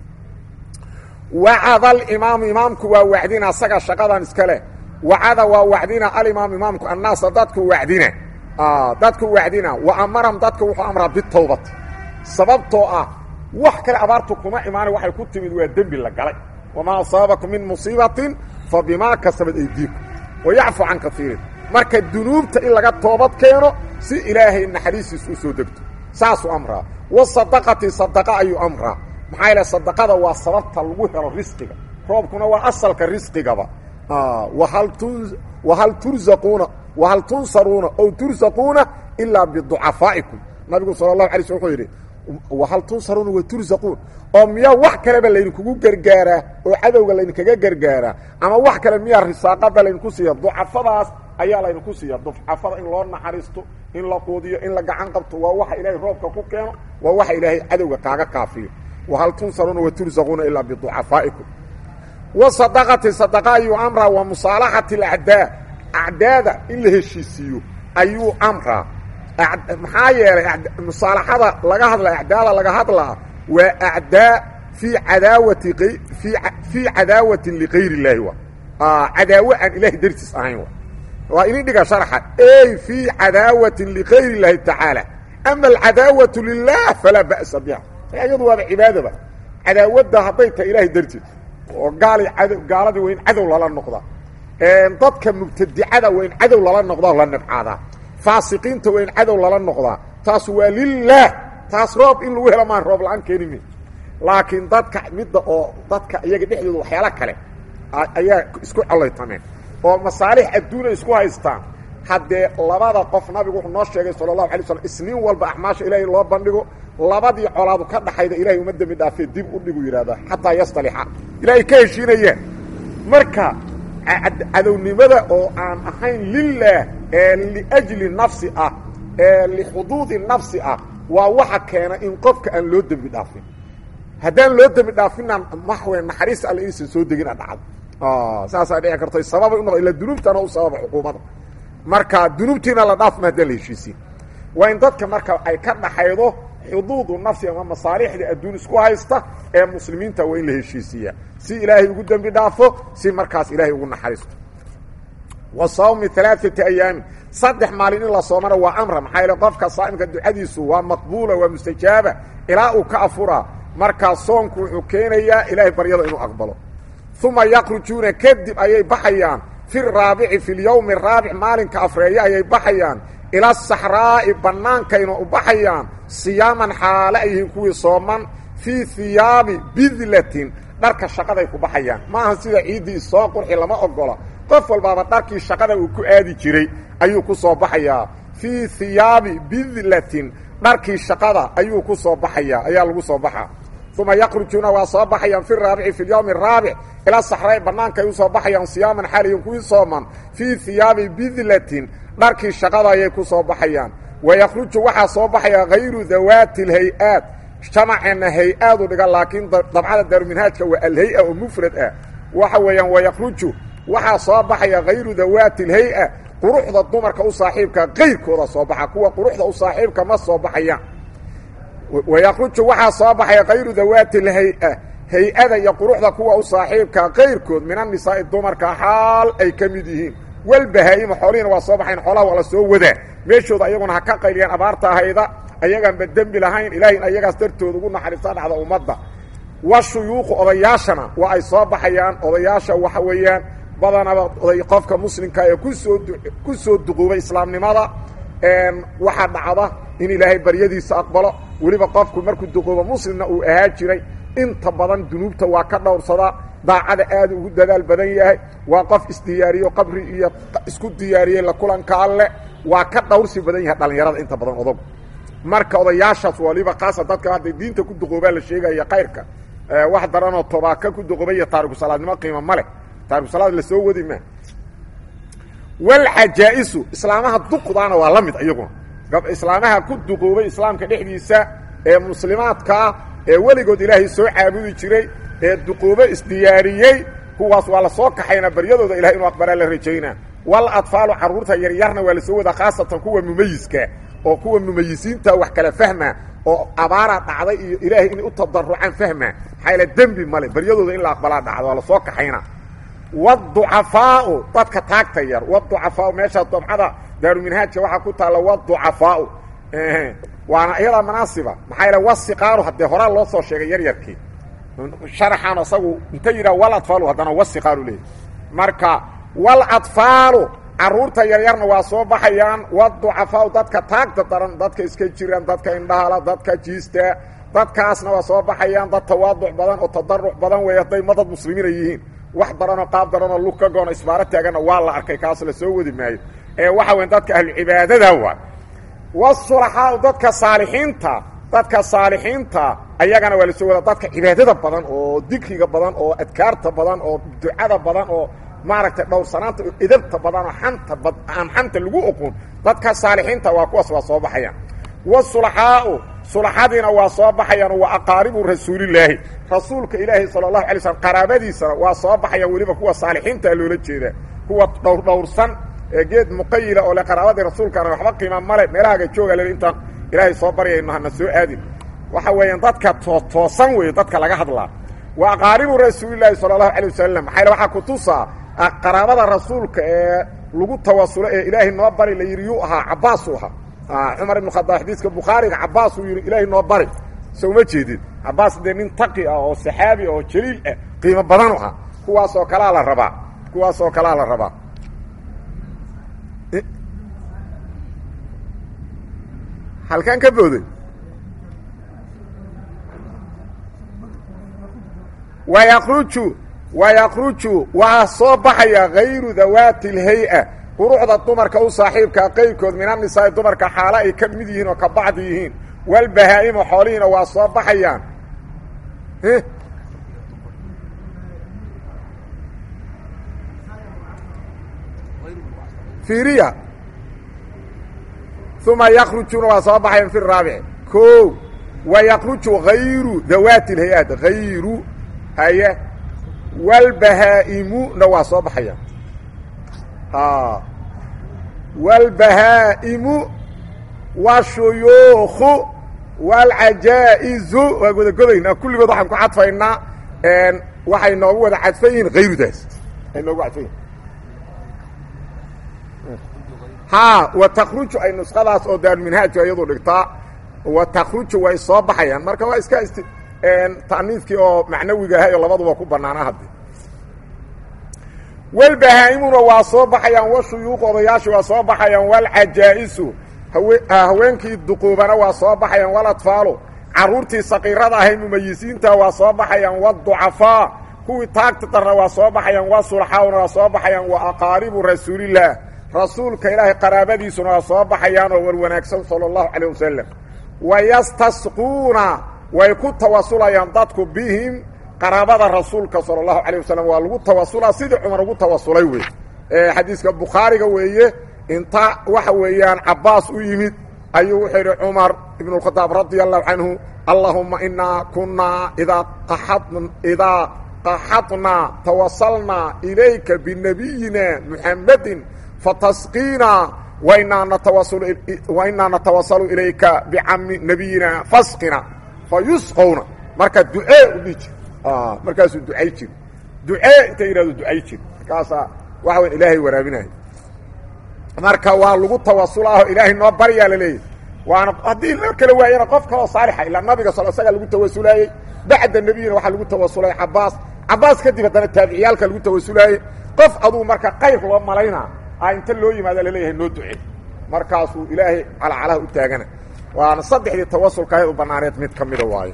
wacada alimaamu imaamku waa wacdina asaga shaqadan iska leh wacada waa wacdina alimaam imaamku annaasa dadku wacdina dadku wacdina wa amaram dadka wuxuu amraa bitawbati sababtoo ah wax kale abaartu kuma imaana waxay ku timid waa dembi la galay wamaa asaabakum min musiibatin fa bimaa kasabat aydiikum wayacfu can kaiirin marka dunuubta in laga toobad keeno si ilaahay naxariistiis u soo degto saasuu amraa wasadaqati sadaqa ayuu amraa maxaa yaele sadaqada waa sababta lagu helo risqiga roobkuna waa asalka risqigaba wahal tun wahal turzaquuna wahal tunsaruuna ow tursaquuna ilaa biducafaa'ikum nabigu sala allahu alay slm wuxuu yidhi wahal tunsaruuna wa turzaquun oo miyaa wax kaleba laydinkugu gargaaraa oo cadowga laydinkaga gargaaraa ama wax kale miyaa risaaqada laydinku siiya ducafadaas ayaa laydinku siiya ducafada in loo naxariisto in la quudiyo in la gacan qabto waa waxa ilaahay roobka ku keeno waa waxa ilaahay cadowga kaaga kaafiyo wahal tunsaruuna wa turzaquuna ilaa biducafaa'ikum wasadaqati sadaqa ayuu amraa wa musaalaxati alacdaa acdaada in la heshiisiiyo ayuu amraa maxaa yeelay musaalaxada laga hadla acdaada laga hadlaa waa acdaa fii cadaawati fii cadaawatin ligayr illaahi wa cadaawo aan ilahay dartiis ahayn wa waa ini dhiga sharxa ey fii cadaawatin ligayr illaahi tacaala ama alcadaawatu lilah falaa ba'sa biha iyadu waaba cibaadaba cadaawadda hadday tahay ilahay dartiis oo gaali ad gaaladii waa in cadow lala noqdaa dadka mubtadicada waa in cadow lala noqdaa la nibcaadaa faasiqiinta waa in cadow lala noqdaa taas waa lilaah taas roob in lagu helo maan roob la-aan keenime laakiin dadka midda oo dadka iyaga dhexdooda waxyaalo kale ayaa isku collaytameen oo masaalix adduuna isku haystaan haddee labada qof nabigu wuxuu noo sheegay sala allahu alay slam isniin walba axmaasha ilaahay loo bandhigo labadii colaadu ka dhaxayda ilahay uma dembi dhaafee dib u dhigu yidhahdaa xataa yastalixa ilaahay ka heshiinayaan marka cadownimada oo aan ahayn lilah ee liajli nafsi ah ee lixuduudi nafsi ah waa waxa keena in qofka aan loo dembi dhaafin haddaan loo dembi dhaafinaan maxwe naxariista alle inaysan soo degin a dhacdo saasaa dhici karto sababay unoqo illa dunuubtana u sababa xukuumadda marka dunuubtiina la dhaafma haddaan la heshiisiin waa in dadka marka ay ka dhaxaydo xuduudu nafsi ama masaalixda adduun isku haysta ee muslimiinta waa in la heshiisiiyaa si ilaahay ugu dembi dhaafo si markaas ilaahay ugu naxariisto wa sawmi alaaati ayaamin saddex maalin in la soomana waa amra maxaa yaele qofka saa'imka ducadiisu waa maqbuula waa mustajaaba ilaa uu ka afuraa markaa soonku wuxuu keenayaa ilaahay baryada inuu aqbalo uma yakrujuuna kadib ayay baxayaan fi raabici fi lyowmi araabic maalinka afreeya ayay baxayaan ila saxraa'i bannaankayna u baxayaan siyaaman xaale ay yihiin kuwii sooman fii hiyaabi bidlatin dharka shaqaday ku baxayaan maaha sida ciiddii isoo qurxi lama ogola qof walbaaba dharkii shaqada uu ku aadi jiray ayuu ku soo baxayaa fii hiyaabi bidlatin dharkii shaqada ayuu ku soo baxayaa ayaa lagu soo baxaa uma yakrujuuna waa soo baxayaan fi raabici fi lyowmi araabic ilaa saxray bannaanka ay u soo baxayaan siyaaman xaliyin kuwii sooman fii hiyaabi bidlatin dharkii shaqada ayay ku soo baxayaan wayakhruju waxaa soo baxaya hayru dawaati alhay-aat jamaceenna hay-aadu dhiga laakiin dabcada daaruminhaajka waa alhay-a oo mufrad ah waxa weeyaan wayakhruju waxaa soo baxaya hayru dawaati alhay-a quruxda dumarka u saaxiibka kayrkooda soo baxa kuwa quruxda u saaxiibka ma soo baxayaan wayakhruju waxaa soo baxaya hayru dawaati alhay-a hay-ada iyo quruxda kuwa u saaxiibka kayrkood min annisaa'i dumarka xaal ay ka mid yihiin walbahaa'ima xoolihiina waa soo baxayn xoolaha waa la soo wadaa meeshooda ayaguna ha ka qayliyaan abaarta ahayda ayagaanba dembi lahayn ilaahin ayagaas dartooda ugu naxariista dhacda ummadda wa shuyuuqu odayaashana waa ay soo baxayaan odayaasha waxa weeyaan badanaba oday qofka muslimka ee kusoo ku soo duquubay islaamnimada waxaa dhacda in ilaahay baryadiisa aqbalo weliba qofku markuu duquubo muslimna uu ahaa jiray inta badan dunuubta waa ka dhowrsadaa daacada aad ugu dadaal badan yahay waa qof isdiyaariyo qabri iyo isku diyaariyey la kulanka alle waa ka dhowrsi badan yahay dhallinyarada inta badan odagu marka odayaashaas waliba kaasa dadka hadday diinta ku duqoobaa la sheegaya kayrka wax daranoo tobaaka ku duqoobay iyo taariku salaadnimo qiimo ma leh taariku salaad la soo wadi maa walxajaa-isu islaamaha duqdaana waa la mid iyaguna islaamaha ku duqoobay islaamka dhexdiisa ee muslimaadkaa ee weligood ilaahay soo caabudi jiray ee duquubo isdiyaariyey kuwaas waa la soo kaxaynaa baryadooda ilahay inuu aqbalaa la rajaynaa wal adfaalu carruurta yaryarna waa la soo wadaa khaasatan kuwa mumayiska oo kuwa mumayisiinta wax kala fahma oo abaara dhacday iyo ilaahay inay u tadarucaan fahma maxaa dembi male baryadooda in la aqbalaa dhacdo waa la soo kaxaynaa wducafaau dadka taagta yar wducafaau meesha dabcada daaruminhaajka waxaa ku taalla wducafaau waana iyadaa manaasiba maxaa yaele wasiqaaru haddee horaa loo soo sheegay yaryarkii sharaxaan asagu inta yidhaha wal adfaalu haddana wasiqaaru leeyahy marka wal adfaalu carruurta yaryarna waa soo baxayaan wducafaau dadka taagta daran dadka iska jiraan dadka indhahala dadka jiista dadkaasna waa soo baxayaan dad tawaaduc badan oo tadaruc badan weey hadday madad muslimiina yihiin wax daranoo qaab daranoo lug ka goona isbaaro taaganna waa la arkay kaas la soo wadi maayo ee waxa weyn dadka ahlucibaadada waa wasulaxaau dadka saalixiinta dadka saalixiinta ayagana waa la soo wadaa dadka cibaadada badan oo dikriga badan oo adkaarta badan oo ducada badan oo maaragtay dhowrsanaanta idabta badan oo xanta aan xanta lagu oqon dadka saalixiinta waa kuwaas waa soo baxayaan wasulaxaau sulaxadiina waa soo baxayaan waa aqaaribu rasuulilaahi rasuulka ilaahi sala allahu alay slm qaraabadiisana waa soo baxayaan weliba kuwa saalixiintaa loola jeedaa kuwa dhowr dhowrsan ee geed muqayila oo le qaraabadii rasuulkaana waxba qiima male meelahaaga jooga le intaan ilaahay soo baryayno hana soo aadin waxa weeyaan dadka toosan weeye dadka laga hadlaa waa aqaaribu rasuulilaahi sala allahu alay wasalam maxaa yale waxaa kutusaa qaraabada rasuulka ee lagu tawasulo ee ilaahay noo bari la yidhi yuu ahaa cabbaasuu ahaa cumar ibnu khadaab xadiiska bukhaariga cabbaas uu yidhi ilaahay noo bari so uma jeedid cabbaas dee nin taqi ah oo saxaabi ah oo jaliil ah qiimo badanu ah kuwaasoo kalaa la rabaa kuwaasoo kalaa la rabaa halkaan ka booday wayaqruju wayaqruju waxaa soo baxaya hayru dawaati اlhay-a quruxda dumarka u saaxiibkaa qayrkood min annisaai dumarka xaalo ay ka mid yihiin oo ka bacdi yihiin walbahaa-ima xoolihiina waa soo baxayaan fiiriya uma yakrujuna waa soo baxayaan fi raabic ko wayaqruju hayru dawaati اlhay-aat hayru haye walbahaa-imuna waa soo baxayaan walbahaa'imu washuyuukhu walcajaa'izu waa wada godaynaa kulligood waxaan ku cadfaynaa waxay noogu wada cadfan yihiin hayrudaas ay noogu cadfan yihin haa wa takruju ay nusqadaas oo daaruminhaajka iyadu dhigtaa wa takruju way soo baxayaan marka waa iska ist ta'niiskii oo macnawiga ahay oo labaduba ku bannaana hadde walbahaa-imuna waa soo baxayaan washuyuuq odayaashu waa soo baxayaan walcajaa'isu hawe haweenkii duquubana waa soo baxayaan waladfaalu carruurtii saqiirada ahay mumayisiinta waa soo baxayaan waducafaa kuwii taagta darna waa soo baxayaan wasulxaawna waa soo baxayaan wa aqaaribu rasuulillaah rasuulka ilaahay qaraabadiisuna waa soo baxayaan oo war wanaagsan sala allahu calayh wasalam wayastasquuna way ku tawasulayaan dadku bihim qaraabada rasuulka sala allahu calayh wasalam waa lagu tawasulaa sidii cumar ugu tawasulay wey xadiiska bukhaariga weeye inta waxa weeyaan cabbaas u yimid ayuu wuxuu yidhi cumar ibn اkhadaab radia allahu canhu allahuma inaa kunaa idaa idaa qaxadnaa tawasalnaa ilayka binabiyina muxammadin fatasqiina wainaa natawasalu ilayka bicami nabiyina fasqina fayusqowna marka ducee u dhihi jir markaasuu ducay jir ducee inta yidhahdo ducay jir markaasaa waxa weya ilaahay waraabinaya marka waa lagu tawasulaaho ilaahay noo baryaa laleeyahy waana haddii loo kala waayana qof kaloo saalixa ilaa nabiga sal isaga lagu tawasulaayey bacda nebiyina waxaa lagu tawasulay cabaas cabaas kadib haddana taabiciyaalka lagu tawasulaayey qof aduu marka qayr loo malaynaa a inta loo yimaada laleeyahay noo duce markaasuu ilaahay calacalaha u taagana waana saddexdii tawasulka ahayd u banaaneed mid ka mida waayo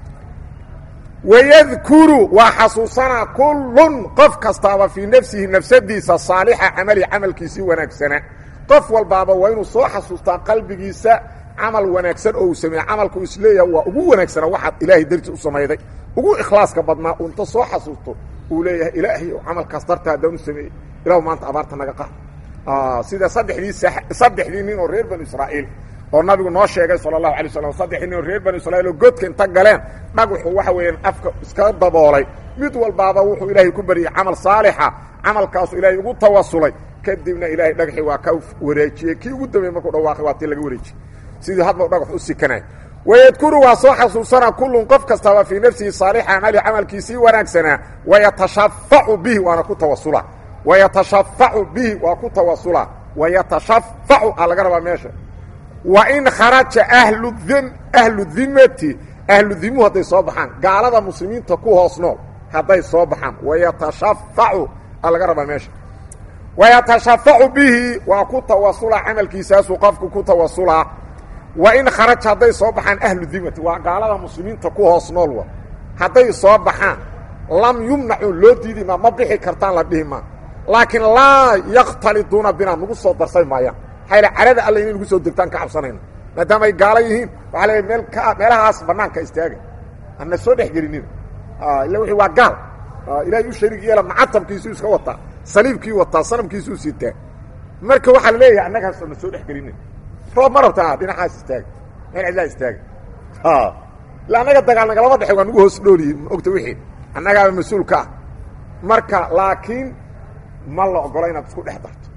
wayadkuru waa xasuusanaa kullun qof kastaaba fii nafsihi nafsadiisa saalixa camali camalkiisii wanaagsana qof walbaaba waa inuu soo xasuustaa qalbigiisa camal wanaagsan oo uu sameeye camalku isleeyaha waa ugu wanaagsana waxaad ilaahay darti u samayday ugu ikhlaaska badnaa uu inta soo xasuusto uu leeyahay ilaahay camalkaas darta haddaan u sameeyey ilahu maanta abaarta naga qaad sida saddexdii saddexdii nin oo reer banu israa'iil oo nabigu noo sheegay sala allahu alay slam saddexdii nin oo reer banu israiil oo godka inta galeen dhagaxu waxa weeyaan afka iskaga daboolay mid walbaaba wuxuu ilaahay ku baryey camal saalixa camalkaasu ilaahay ugu tawasulay kadibna ilaahay dhagaxii waa ka wareejiyey kii ugu dambeey markuu dhawaaqay waa tii laga wareejiyey sidii hadba dhagax u sikanay wayadkuru waa soo xasuusana kullun qof kastaba fii nafsihi saalixa camali camalkiisii wanaagsanaa wayatashafacu bihi waana ku tawasula wayatashafacu bihi waa ku tawasula wayatashafacu aa laga rabaa meesha wa in kharaja ahlu ahlu dimati ahlu dimuhu hadday soo baxaan gaalada muslimiinta ku hoos nool hadday soo baxaan wayatashafacu aa laga rabaa meesha wayatashafacu bihi waa ku tawasula camalkiisaasuu qofku ku tawasulaa wa in kharaja hadday soo baxaan ahlu dimati waa gaalada muslimiinta ku hoos nool wa hadday soo baxaan lam yumnacu loo diidi maa ma bixi kartaan la dhihi maa laakiin laa yakhtaliduuna binaa nagu soo darsay maayaan maxaa carada alla inay nagu soo degtaan ka cabsanayna maadaama ay gaalo yihiin waxaa leeay meel ka meelahaas bannaanka istaaga ana soo dhex gelinina illa wixii waa gaal ilaahay u shariig yeela macatabkiisuu iska wataa saliibkii wataa sanamkiisuu sitaa marka waxaa la leeyahay annagaas na soo dhex gelinin roob ma rabtaa dhinacaas istaaga meel cidlaa istaaga illa annaga dagaal nagalama dhexey waa nagu hoos dhooliyi ma ogta wixii annagaaba mas-uul ka ah marka laakiin ma la ogola inaad isku dhex darto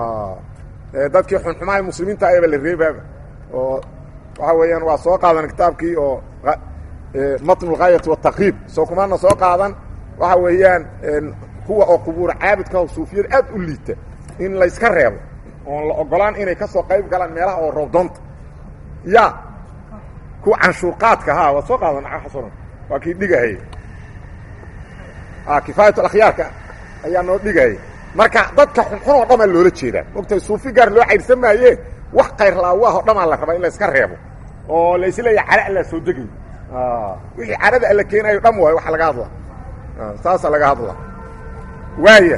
dadkii xunxumaha muslimiinta ayaba la reebaaba oo waxa weeyaan waa soo qaadan kitaabkii oo matn اlgaayati wالtakriib soo kumaana soo qaadan waxa weeyaan kuwa oo qubuur caabidka oo suufiyada aad u liita in layska reebo oon la ogolaan inay ka soo qayb galaan meelaha oo roobdoonta ya kuwa canshuurqaadka ha waad soo qaadan xasan waa kii dhigahaya kifaayat akhyaarka ayaa noo dhigahaya marka dadka xunxun oo dhamaa loola jeedaa mogtay suufi gaar loo cayrsan maaye wax kayr laawaah oo dhamaa la rabaa in la iska reebo oo laisleeya cara allaa soo degay wixii carada alla keenayo dham waayo waxa laga hadla saasa laga hadla waaya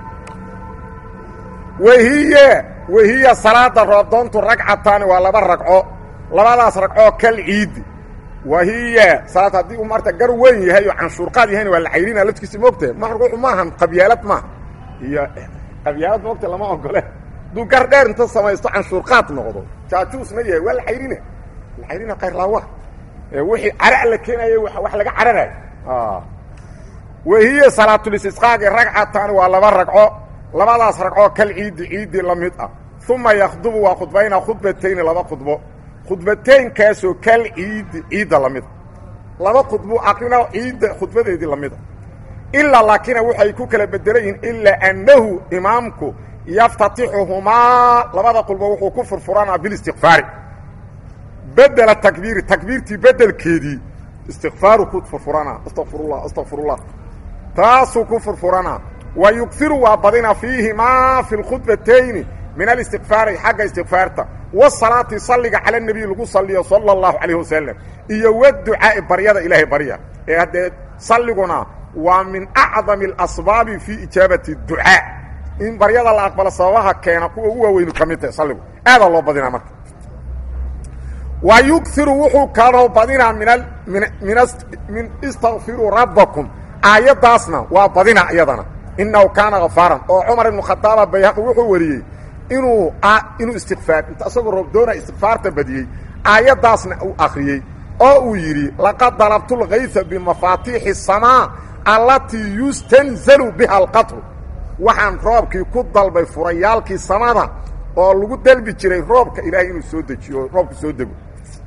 wahiya wahiya salaada roobdoontu ragcataani waa laba ragco labadaas ragcoo kal ciidi wahiya salaad haddii uu marta gar weyn yahay oo canshuurqaad yahayna waa la cayrina laftigiisa moogtahay maxruuxu maahan qabyaalad maaha iyo qabyaalad moogta lama ogole hadduu gar dheer inta samaysto canshuurqaad noqdo jaajuusna yahay waa la cayrina la cayrina kayrlaawa wixii cara la keenayo wax laga cararayo wahiya salaatulistisqaagi ragcataani waa laba ragco labadaas ragcoo kal ciidi ciidii la mid ah uma yakhdubu waa khudbayna khudbatayni laba khudbo khudbataynkaasoo kal ciidi ciidda la mida laba khudbu aqrina ciidda khudbadeedii la mida ilaa laakina waxay ku kala bedelan yihiin ilaa annahu imaamku yaftatixuhumaa labada khudbo wuxuu ku furfuranaa bilistikfaari bedela takbiiri takbiirtii bedelkeedii istikfaaru ku furfuranaa astaqfirullah astaqfirullah taasuu ku furfuranaa wa yugiru waa badina fiihimaa fi lkhudbatayni min alistiqfaari xagga istikfaarta wasalaati salliga cala nebiy lagu saliyo sala allahu calayh wasalam iyo waducaa'i baryada ilaahay barya ee haddee salliguna waa min acdami alasbaabi fii ijaabati ducaa in baryada la aqbalo sababaha keena kuwa ugu waaweynu ka mid tahay salligu aadaa loo badinaa marka wa yugiru wuxuu kaloo badinaa min min istakfiruu rabbakum aayaddaasna waa badina iyadana inahu kaana gafaaran oo cumar ibnu khadaaba bayhaqi wuxuu wariyey inuu inuu istikfaar inta isagoo roobdoona istikfaarta badiyey aayaddaasna uu akhriyey oo uu yidhi laqad dalabtu lkaysa bimafaatiixi الsamaa allatii yustanzalu biha alqatru waxaan roobkii ku dalbay furayaalkii samada oo lagu dalbi jiray roobka ilaahay inuu soo dejiyo oo roobku soo dego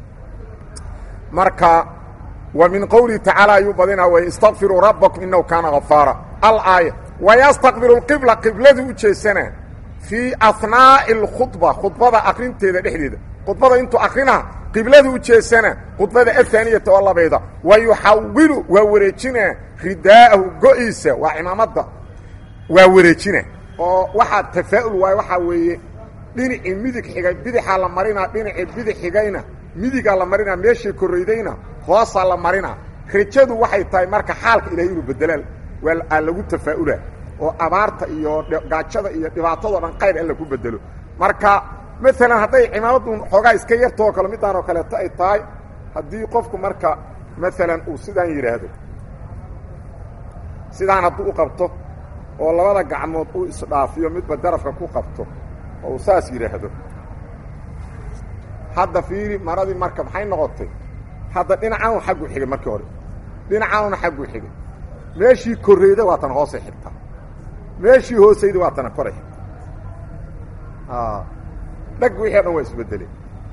marka wa min qowlihi tacaala ayuu badinaa way istakfiruu rabbakum inahu kaana gafaara alaaya wayastaqbilu lqibla qibladii u jeesanaa fii ahnaa'i alkhudba khudbada akrinteeda dhexdeeda khudbada intuu akrinaa qibladii u jeesana khudbada ahaaniyata oo labayda wa yuxawilu waa wareejinaa ridaa'ahu go-iisa waa cimaamadda waa wareejina oo waxaa tafaa'ul waayo waxaa weeye dhinacii midig xigay bidixaa la marinaa dhinacii bidix xigayna midigaa la marinaa meeshii korraydayna hoosaa la marinaa rajadu waxay tahay marka xaalka ilahay inuu bedelaan waa lagu tafaa'ula oo abaarta iyo gaajada iyo dhibaatadoo dhan qayr alla ku bedelo marka maalan hadday cimaamaddu xoogaa iska yartoo kale midaan oo kaleeto ay tahay haddii qofku marka maalan uu sidaan yidhaahdo sidaan hadduu u qabto oo labada gacmood uu isdhaafiyo midba darafka ku qabto oo uu saas yidhaahdo hadda fiiri maradii marka maxay noqotay hadda dhinacaanu xaggu xigay markii hore dhinacaanuna xaggu xigay meeshii korreyda waa tan hoosay xigtaa meeshii hoosayda waa tana koray xigta dhag wixii o dhan waa isbedeleen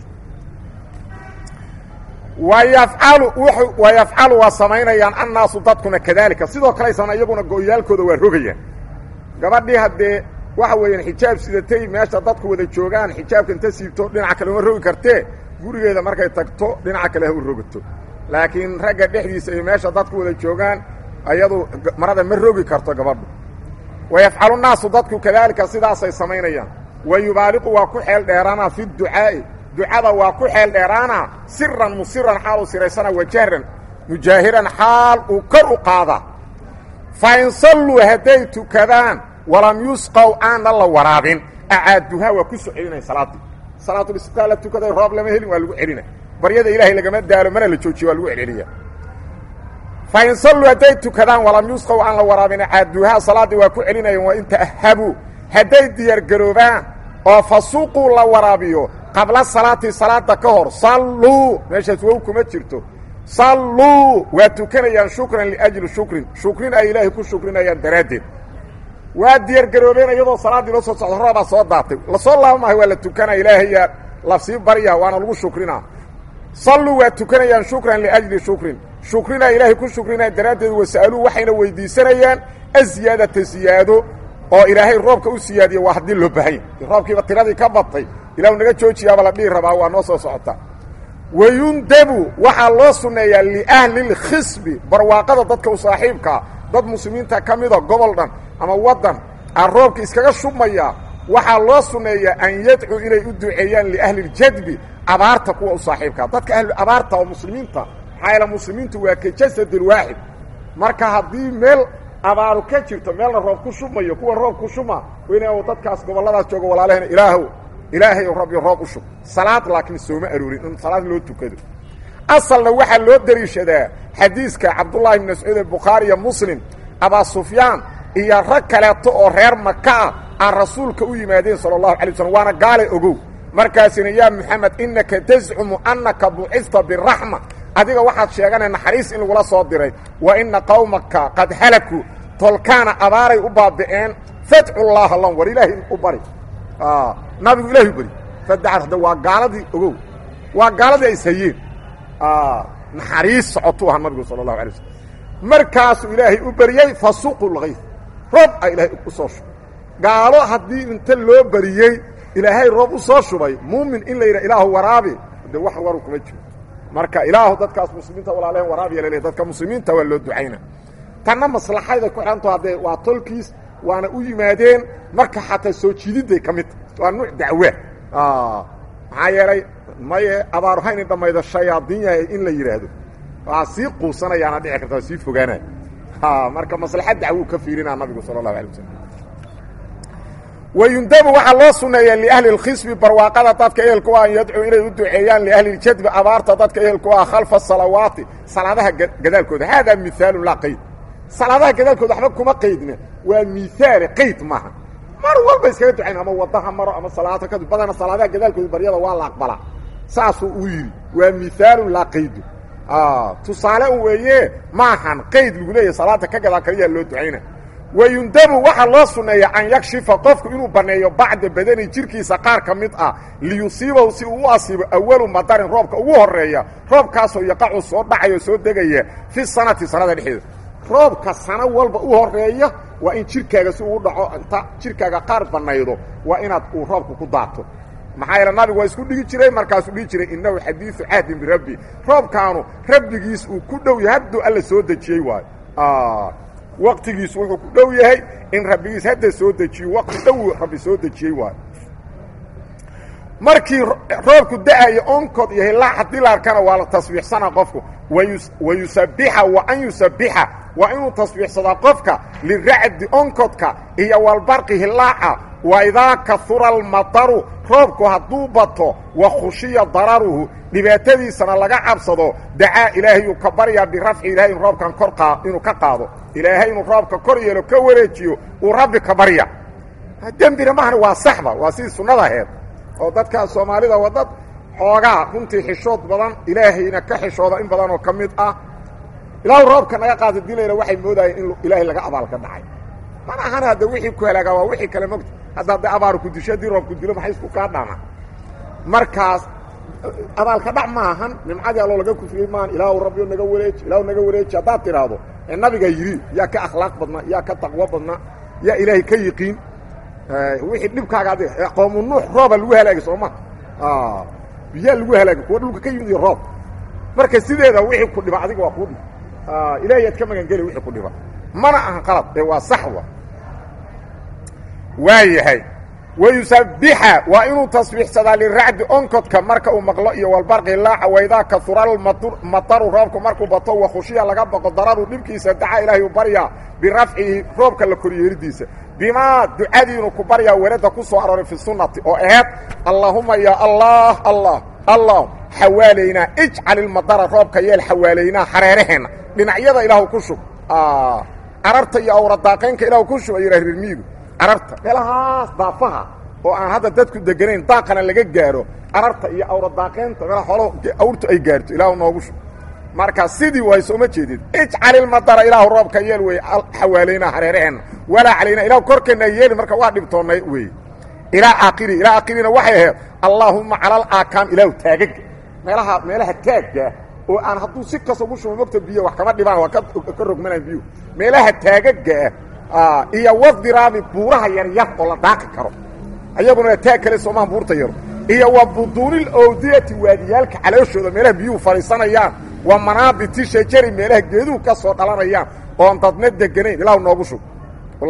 wayafcalu wayafcalu waa samaynayaan annaasu dadkuna kadaalika sidoo kale aysan iyaguna go-yaalkooda waa rogayaan gabadhii haddee waxa weeyaan xijaab sidatay meesha dadku wada joogaan xijaabka inta siibto dhinaca kale uma rogi kartee gurigeeda markay tagto dhinaca kale ha u rogato laakiin ragga dhexdiisa iyo meesha dadku wada joogaan ayadu marada ma rogi karto gabadhu wayafcalu naasu dadku kadaalika sidaasay samaynayaan wa yubaaliqu waa ku xeel dheeraana fi ducaa'i ducada waa ku xeel dheeraana siran musiran xaal uu siraysana wajahran mujaahiran xaal uu kor u qaada fa in salluu hadday tukadaan walam yusqow aanna la waraabin acaaduhaa waa ku soo celinaya salaaddii salaatulistiqaa la tukaday roob lama helin waa lagu celina baryada ilaahay lagama daalo mana la joojiyo waa lagu celceliya fa in salluu hadday tukadaan walam yusqow aan la waraabin acaaduhaa salaaddii waa ku celinayaan waa in ta'habuu hadday diyaargaroobaan oo fasuuquu la waraabiyo qabla salaati salaada ka hor salluu meeshaas wow kuma jirto salluu waa tukanayaan shukran liajli shukrin shukrin ay ilaahay ku shukrinayaan daraaddeed waa diyaargaroobeen iyadoo salaaddii loo soo socdo roobaa soo daatay lasoo laabamahay waa la tukanaa ilaahayaa lasii baryaa waana lagu shukrinaa salluu waa tukanayaan shukran liajli shukrin shukrina ilaahay ku shukrinaya daraaddeed wasa'aluu waxayna weydiisanayaan aziyaadata ziyaado oo ilaahay roobka u siyaadiye waa haddii loo bahanya roobkiiba tiradii ka batay ilahu naga joojiyaaba la dhihi rabaa waa noo soo socota wayundabu waxaa loo sunneeyaa liahli lkhisbi barwaaqada dadka u saaxiibkaa dad muslimiinta ka mida gobol dhan ama waddan aan roobka iskaga shubmaya waxaa loo sunneeyaa an yadcuu inay u duceeyaan liahli ljadbi abaarta kuwa u saaxiibkaa dadka ahlu abaarta oo muslimiinta maxaa yaele muslimiintu waa ka jasadin waaxid marka haddii meel abaaru ka jirto meelna roob ku shumayo kuwa roob ku shuma weyna dadkaas gobolladaas jooga walaalahena ilaahow ilaahay rabbi roob u shub salaad laakiin sooma aroorin in salaad loo tukado asalna waxaa loo dariishadaa xadiiska cabdullahi ibn mascuud ee bukhaari iyo muslim abaa sufyaan iyo rag kaleeto oo reer maka ah aan rasuulka u yimaadeen sala allahu alay waslm waana gaale ogow markaasina yaa moxamed innaka tascumu annaka bucista biraxma adiga waxaad sheeganay naxariis in lagula soo diray wa inna qawmaka qad halakuu tolkaana abaaray u baabi'een fadcu llaaha lan war ilaahay u bari nabigu ilahay u bari fadacar hadda waa gaaladii ogow waa gaaladii ay ishayeen naxariis socotuu ahaa nabigu sala allahu alay waslm markaasuu ilaahay u beriyey fasuqu lgayf roob a ilaahay u soo shubay gaalo haddii inta loo beriyey ilaahay roob u soo shubay muumin in la yidhaha ilaahu waraabi de wax waru kuma jiro marka ilaahu dadkaas muslimiinta walaalehen waraabiya laleeyahy dadka muslimiinta waa loo ducayna tanna maslaxayda ku xidhanto haddee waa tolkiis waana u yimaadeen marka xataa soo jiididday ka mid tahay waa nuuc dacwa maxaa yeelay maye abaaru hayna dhammaydo shayaadiin yahay in la yidhaahdo waa sii quusanayaana dhici karta waa sii fogaanaya marka maslaxad dacwuu ka fiirinaa nabigu sala allahu alay wasalam wayundabu waxaa loo suneeyaa liahli اlkhisbi barwaaqada dadka ehelku ah an yadcuu inay u duceeyaan liahli اljadbi abaarta dadka ehelku ah khalfa salawaati salaadaha gadaalkooda haadaa mihaalu laa qayd salaadaha gadaalkooda waxba kuma qaydna waa mihaale qayd maaha mar walba iskaga ducayn ama wadaha maro ama salaata kadib badana salaadaha gadaalkooda baryada waa la aqbalaa saasuu uu yidhi waa mihaalu laa qaydu tusaale u weeye maahan qayd lagu leeyahy salaada ka gadaa kaliyaa loo ducayna wayundabu waxaa loo sunneeya an yakshifa qofku inuu banneeyo bacda badani jirkiisa qaar ka mid ah liyusiibahu si uu u asiibo awalu madarin roobka ugu horeeya roobkaasoo yaqacu soo dhacayo soo degaya fi sanati sanada dhexdeeda roobka sano walba u horeeya waa in jirkaaga si ugu dhaco inta jirkaaga qaar bannaydo waa inaad uu roobka ku daato maxaa yeele nabigu waa isku dhigi jiray markaasuu dhihi jiray innahu xadiidu cahdin birabbi roobkaanu rabbigiis uu ku dhow yahay hadduu alla soo dejiyey waayo waqtigiisu wuxuu ku dhow yahay in rabbigiis hadda soo dejiyo waqti dhow rabbi soo dejiyey waayo markii roobku da-ayo onkod iyo hilaa haddii la arkana waa la tasbiixsana qofku wa yusabixa wa an yusabixa waa inuu tasbiixsadaa qofka liracdi onkodka iyo walbarqi hilaaca wa idaa kahura almataru roobku hadduu bato wa khushiya dararuhu dhibaatadiisana laga cabsado dacaa ilaahayuu ka baryaa birafci ilahay inu roobkan kor inuu ka qaado ilaahay inuu roobka kor yeelo ka wareejiyo uu rabbi ka barya dembina mahana waa saxba waa sidii sunnada aheed oo dadkan soomaalida waa dad xoogaa runtii xishood badan ilaahayna ka xishooda in badan oo ka mid ah ilaahu roobka naga qaada dilayna waxay moodayeen in ilaahay laga abaalka dhacay mana ahana hadda wixii ku helaagaa waa wixii kale mogta hadda hadday abaaru ku disho haddii roobku dilo maxay isku kaa dhama markaas abaalka dhac ma ahan nimcadii alloo laga kufriyey maan ilaahu rabbiyo naga wareeji ilaahu naga wareeji haddaad tidhaahdo ee nabiga yidhi yaa ka akhlaaq badnaa yaa ka taqwo badnaa yaa ilaahay ka yiqiin wixii dhibkaaga adi qoomu nuux rooba lagu halaagay sooma biyaa lagu halaagay kuwa dhulka ka yimid iyo roob marka sideeda wixii ku dhiba adiga waa kuu dhib ilaahay aad ka magangeli wixii ku dhiba mana ahan qalad ee waa sax wa waa yahay wayusabixa waa inuu tasbiixsadaa liracdi onkodka marka uu maqlo iyo walbarqi laaca waydaa kauralmataru roobku markuu bato wa khushiya laga baqo dararu dhibkiisa dacaa ilaahay u baryaa birafcihi roobka la koryeeridiisa bimaa ducadiinu ku baryaa weladda ku soo arooray fi sunnati oo aheed allaahuma ya allah allah allah xawaalaynaa ijcal ilmadara roobka yeel xawaalaynaa hareeraheenna dhinacyada ilaahu ku shub cararta iyo awradaaqaynka ilaahu ku shub ayuha rirmiigu cararta meelahaas daafaha oo aan hadda dadku deganayn daaqana laga gaaro cararta iyo awradaaqaynta meelaha xoolo awrtu ay gaarto ilaahu noogu shub marka sidii way sooma jeedid ijcal ilmadara ilaahu roobka yeel wey xawaalaynaa hareeraheenna walaa calayna ilahu korkeenna yeeli marka waa dhibtoonnay wey ilaa aakhiri ilaa aakhirina waxay ahayd allaahumma cala alaakaam ilaahu taagaga meelaha meelaha taagga oo aan hadduu si kasta ugu shubo mogta biyo wax kama dhibaan waa ka rogmanaan biyu meelaha taagaga ah iyo wadiraabi buuraha yaryar oo la daaqi karo ayaguna taag kale soomaha buurta yaro iyo wa buduunil owdiyati waadiyaalka calooshooda meelaha biyuhu fadhiisanayaan wa manaabiti shajari meelaha geeduhu ka soo dhalanayaan oon dadna deganayn ilaahu noogu shub